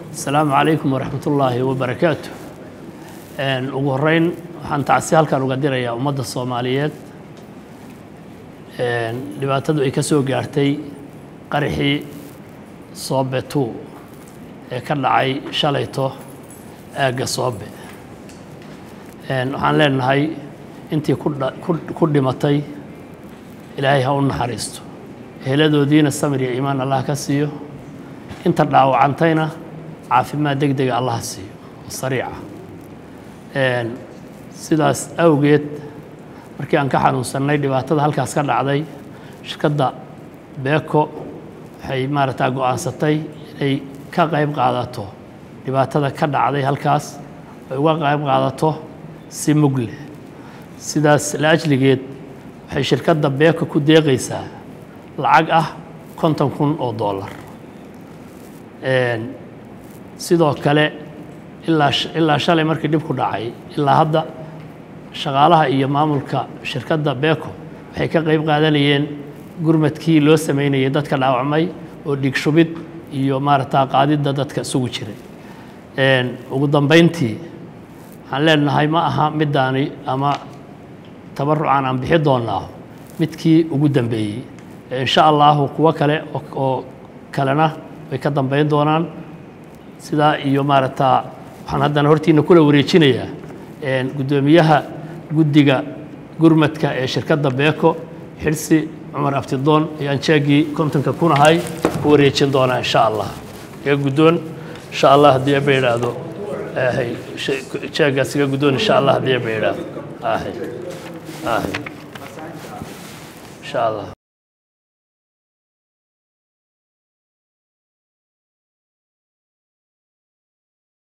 asalaamu calaykum waraxmat ullaahi wabarakaatu ugu horeyn waxaan tacsi halkan uga dirayaa ummadda soomaaliyeed dhibaatadu ay ka soo gaartay qaraxii soobe two ee ka dhacay shalayto aagga soobe waxaan leenahay intii ku dhimatay ilaahay ha u naxariisto eheladoodiina samir iyo iimaan allah ka siiyo inta dhaawacantayna caafimaad deg dega allaha siiyo oo sariica sidaas awgeed markii aan ka xanuunsannay dhibaatada halkaas ka dhacday shirkadda beeko waxay maaragtaa go'aansatay inay ka qayb qaadato dhibaatada ka dhacday halkaas ay uga qayb qaadato si mugle sidaas laajligeed waxay shirkadda beeko ku deeqaysaa lacag ah konton kun oo dollar sidoo kale ilaa ilaa shalay markii dhibku dhacay ilaa hadda shaqaalaha iyo maamulka shirkadda beeko waxay ka qayb qaadanayeen gurmadkii loo samaynayay dadka dhaawacmay oo dhiig shubid iyo maaragtaa qaadidda dadka isugu jiray ugu dambayntii waxaan leenahay ma aha middaani ama tabarucan aan bixi doonnaa midkii ugu dambeeyey insha allahu kuwo kale oo kalena way ka dambayn doonaan sidaa iyo maaragtaa waxaan haddana hortiina kula wareejinayaa guddoomiyaha guddiga gurmadka ee shirkadda beeko xirsi cumar abtidoon ayaan jeegii kontonka kunahay ku wareejin doonaa insha allah iga guddoon insha allah haddii aba idhaahdo jeegaas iga guddoon insha allah haddii aba idhaahdo insha allah